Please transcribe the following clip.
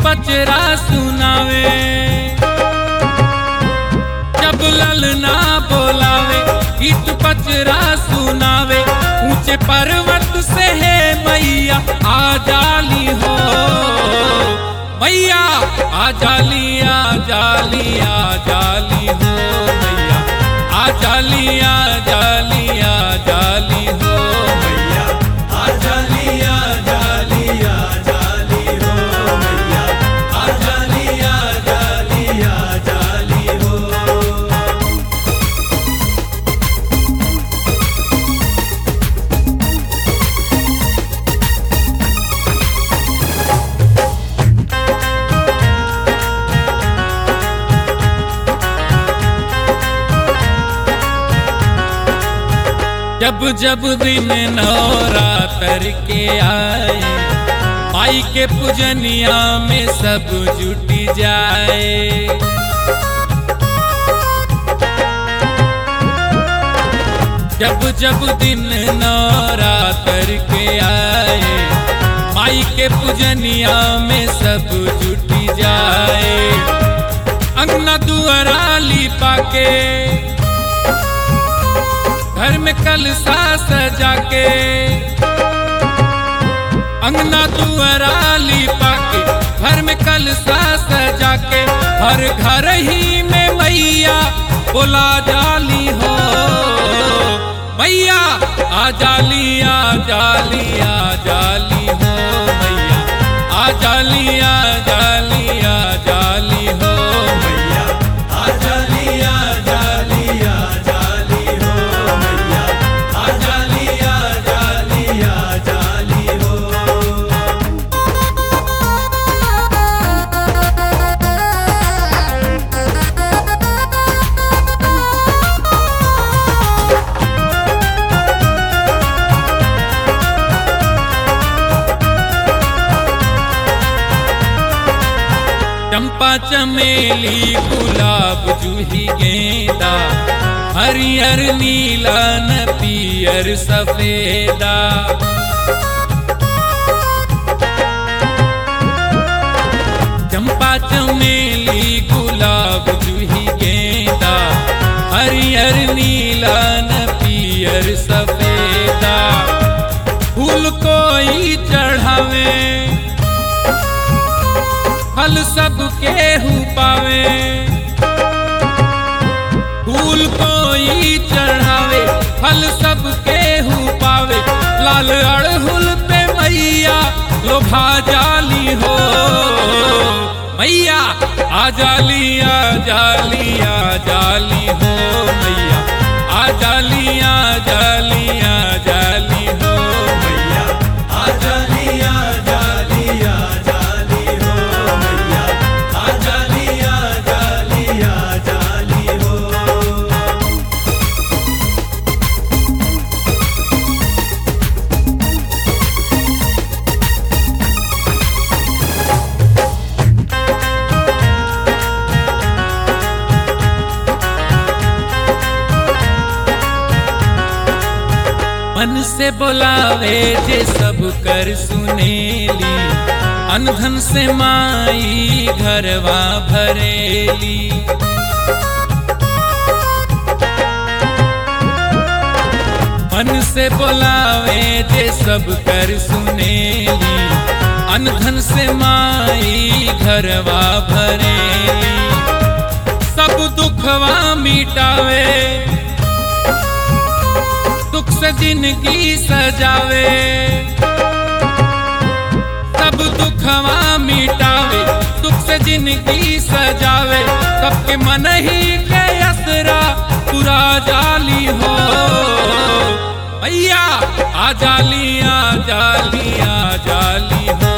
पचरा सुनावे जब ललना बोलावे गीत पचरा सुनावे ऊंचे पर्वत से है मैया आ जाली हो मैया आ जाली आ जाली आ जाली हो मैया आ जाली आ जाली आ जाली हो मैया आ जाली आ जाली आ जाली हो मैया आ जाली आ जाली आ जाली हो जब जब दिन नवरात्र के आए माई के पूजनिया में सब जुटी जाए जब जब दिन नवरात्र के आए माई के पूजनिया में सब जुटी जाए अंगना दुआरा लिपा के घर में कलसा सजा के अंगना दुआरा लिपा के घर में कलसा सजा के हर घर ही में मैया बोला जाली हो मैया आ जाली आ जाली आ जाली हो मैया आ जाली आ जाली आ जाली हो मैया आ जाली आ जाली आ जाली हो मैया आ जाली आ जाली आ जाली हो चंपा चमेली गुलाब जूही गेंदा हरियर नीला न पियर सफेदा चंपा चमेली गुलाब जूही गेंदा हरियर नीला न पियर सफेदा फूल कोई चढ़ावे फल सब केहू पावे फूल कोई चढ़ावे फल सब केहू पावे लाल अड़हुल पे मैया लोभा जाली हो मैया आ जाली आ जाली आ जाली हो मैया आ जाली आ जाली आ जाली हो मैया आ जाली आ जाली आ जाली हो मैया आ जाली आ जाली आ जाली हो मन से बोलावे जे सब कर सुनेली अनधन से माई घरवा भरेली मन से बोलावे जे सब कर सुनेली अनधन से माई घरवा भरेली सब दुखवा मिटावे दुख से जिंदगी सजावे सब दुखवा मिटावे दुख से जिंदगी सजावे सबके मन ही के असरा पूरा जाली हो भैया आ जाली आ जाली आ जाली हो